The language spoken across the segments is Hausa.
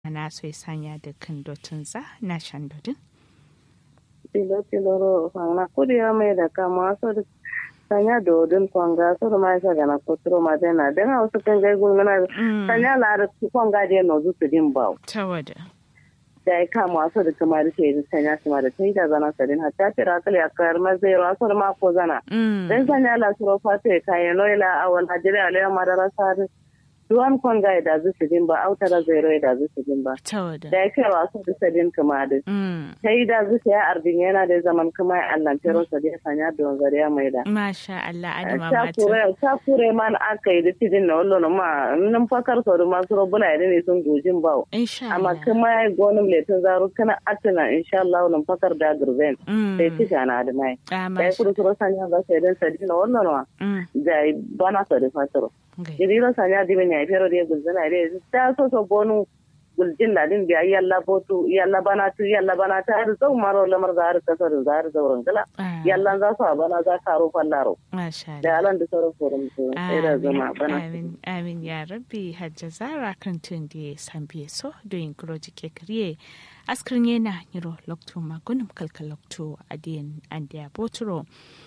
na so ya sanya da kan dotun za na shan dodin. Tilo tilo ro fanga kuri ya mai da kama so da sanya dodin kwanga so da mai sa gana kotro ma da na da wasu kan gai gulmana sanya la da kwanga da no zu su din bawo. Tawada. da ya kama wasu da kuma da shi sanya shi ma da ta yi da zana sadin hatta ce rakali a kayar mazai wasu da mako zana. Dan sanya la suro fata ya kayan noila a wani hajjiri a layan madara sari. Duwan kwan ga da zu su din ba autara zai rai da zu su din ba. Tawada. Da ya kai wasu da sadin kuma da. Ta yi da zu ya ardin yana da zaman kuma ya allan tero sa da sanya da wanzari ya mai da. Masha Allah adama Ta mata. kure ta kure man aka yi da tidin na wallo ma nan fakar sau da masu robuna ya ne sun gojin bawo. Insha amma Allah. kuma ya gonin letin zaro kana atina insha Allah nan fakar da gurben Mm. sai tisha na da mai Ah, da ya masha. kudu suro sanya ga sai dan sadi na wannan wa Mm. da bana so da fatoro Okay. idi ro sanya di ben ya fero de gulzana de ta so so bonu guljin da din biya yalla botu yalla bana tu yalla bana ta har zau maro lamar zahar kasar zahar zauren gala Ah, yalla za su bana za karo fallaro Masha Allah. da alan da sauran forum su sai da zama bana amin amin ya rabbi hajja zara kan tun da san biye so doyin kuroji ke kriye askrin yana niro lokto magunum kalka lokto adiyan an da boturo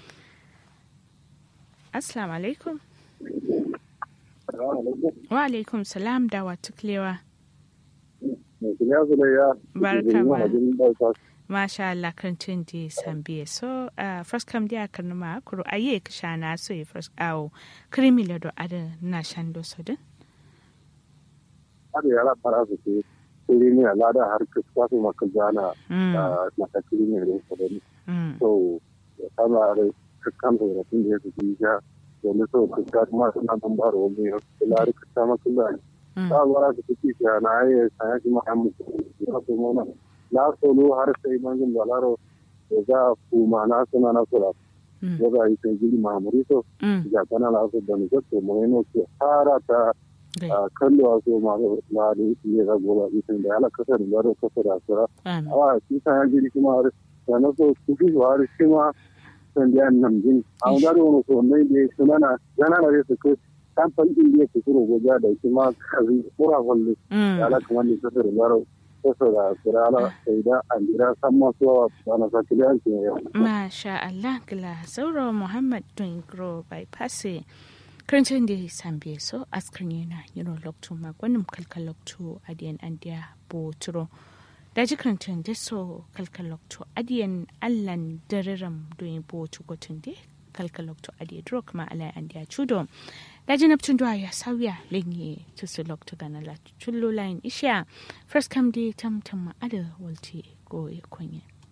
assalamu alaikum wa alaikum salam da wa tuklewa Barka ma. masha Allah kan tun da san biye so uh, first kam dia kan ma kuro aye ka shana so e first awo krimi le do ada na shando so din har yara fara su ke kuri ne alada har kusa su maka jana mm. na ta kuri ne da su da mm. so ya kama da kakkan da rafin da ya su ji ja domin so kusa kuma suna ban baro wani ya kula da kusa maka da mm. ta wara su kuki shi na yi sanya shi ma'amu ya su mona na solo har sai mangin balaro da za a kuma na suna na sura Mm. ya za a yi sai gidi ma'amuri so Mm. ya kana la su da ni zato mai no ke fara ta Gai. a kallo a so ma na da ya ga goba isin da ala kasar da da kasar da sura Amin. a shi ta ya gidi kuma har da na so su fi har shi ma san da yan nan jin a wanda da wani so mai da su nana yana na su ko kan fan din da su kuro goja da shi ma kazi kura walle Mm. ala kuma ne kasar da da kasar da sura ala sai da an dira san ma so ba na sa kiliyan ke yau Masha Allah gila sauro Muhammad Dungro bypass karancin da sambe so askar yana yiro lokto magwanin kalkal lokto adiyan andiya boturo da ji karancin da so kalkal lokto adiyan allan dariram doyin botu gotun da kalkal lokto adiya dro kuma alai andiya chudo da ji naptun duwa ya sauya lenye tusu lokto gana la chullo line isha first come day tam tam ma ada walti go ya konye